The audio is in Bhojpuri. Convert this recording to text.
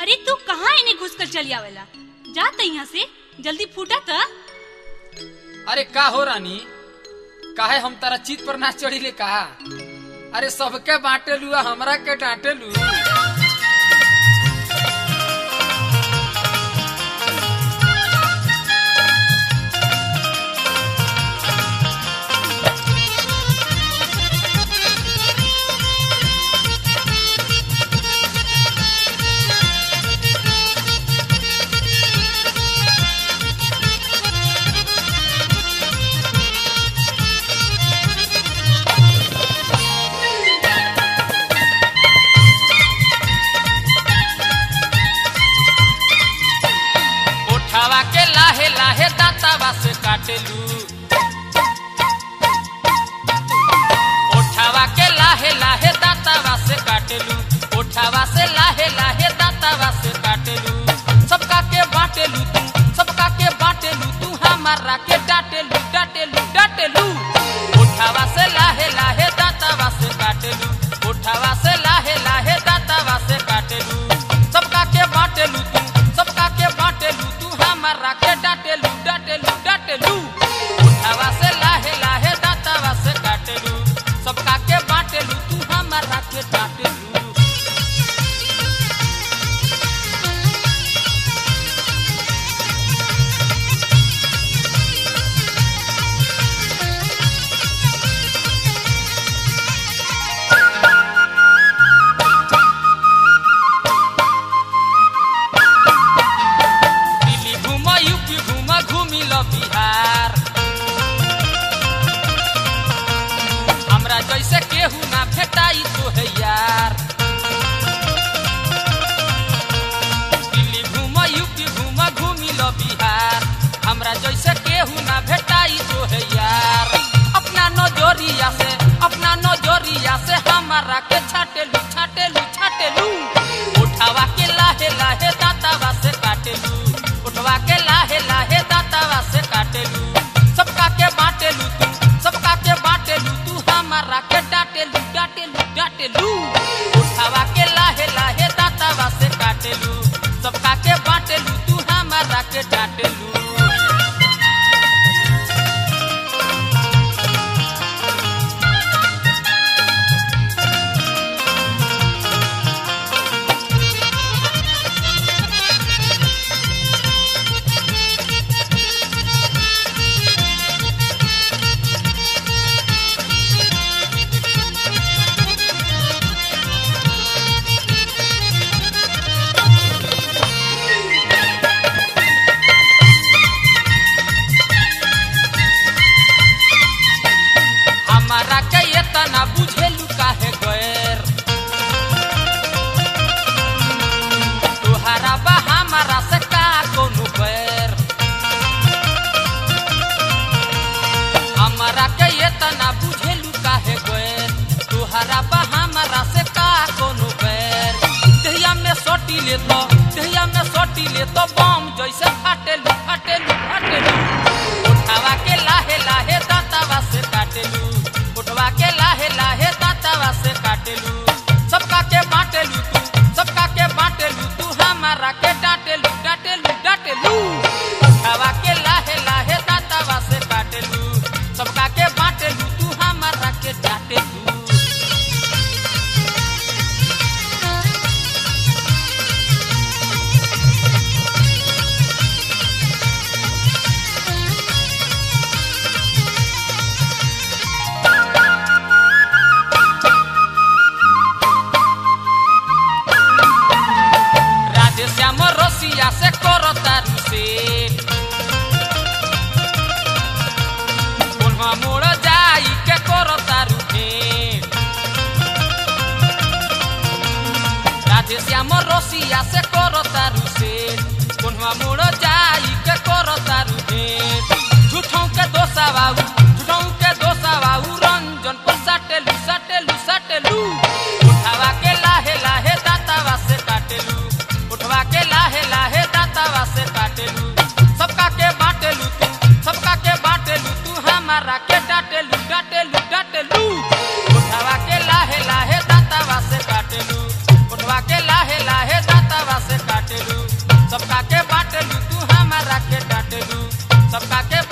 अरे तू कहाँ इन्हें घुस कर चली आवेला जा त यहाँ से जल्दी फूटा त अरे का हो रानी काहे हम तारा चित पर ना चढ़ी ले कहा अरे सबके बांटे लू आ हमरा के डांटे लू उठावा के लाहे लाहे दातावा से काटेलू उठावा के लाहे लाहे दातावा से काटेलू उठावा से लाहे लाहे दातावा से काटेलू सबका के बाटेलू तू सबका के बाटेलू तू हमारा के डाटेलू डाटेलू डाटेलू उठावा से लाहे लाहे दातावा से काटेलू उठावा से लाहे लाहे दातावा से काटेलू सबका के बाटेलू तू सबका के बाटेलू तू हमारा के डाटेलू डाटेलू डाटेलू उठावा से लाहे लाहे दातावा से काटेलू सबका के बाटेलू तू हमारा के डाटेलू दिल्ली घूम यूपी घूम घूमी लो बिहार हमरा जैसे केहू ना भेटाई तो है यार दिल्ली घूम यूपी घूम घूमी लो बिहार हमरा जैसे केहू ना भेटाई तो है यार अपना नजरिया से अपना नजरिया से हमारा के छाटेलू छाटेलू छाटेलू उठावा के लाहे लाहे दातावा से काटेलू उठवा के लाहे लाहे दातावा से काटेलू सबका के बाटेलू तू सबका के बाटेलू तू हमारा के डाटेलू डाटेलू डाटेलू उठावा के लाहे लाहे दातावा से काटेलू सबका के बाटेलू तू हमारा के डाटेलू हमारा के इतना बुझेलू काहे गैर तुहारा बा हमारा से का कोनो बैर हमारा के इतना बुझेलू काहे गैर तुहारा बा हमारा से का कोनो बैर दहिया में सोटी ले तो दहिया में सोटी ले तो बम जैसे फाटेलू फाटेलू फाटेलू उठावा के लाहे लाहे दातावा से काटेलू उठवा के लाहे लाहे दातावा से काटेलू सबका के बाटेलू तू सबका के बाटेलू तू हमारा के डाटेलू डाटेलू डाटेलू उठवा के लाहे लाहे दातावा से काटेलू सबका के बाटेलू तू हमारा के डाटेलू राधे श्याम रसिया से करो तारू से कोल्हा मोड़ जाई के करो तारू भेंट राधे श्याम रसिया से करो तारू से कोल्हा मोड़ जाई के करो तारू भेंट झूठों के दोसा बाबू झूठों के दोसा बाबू रंजन पर सटेलू सटेलू सटेलू उठावा के लाहे लाहे दातावा से काटेलू उठवा के लाहे लाहे दातावा से काटेलू सबका के बाटेलू तू सबका के बाटेलू तू हमारा के डाटेलू डाटेलू डाटेलू उठवा के लाहे लाहे दातावा से काटेलू उठवा के लाहे लाहे दातावा से काटेलू काटेलू तू हमारा के डांटेलू सबका के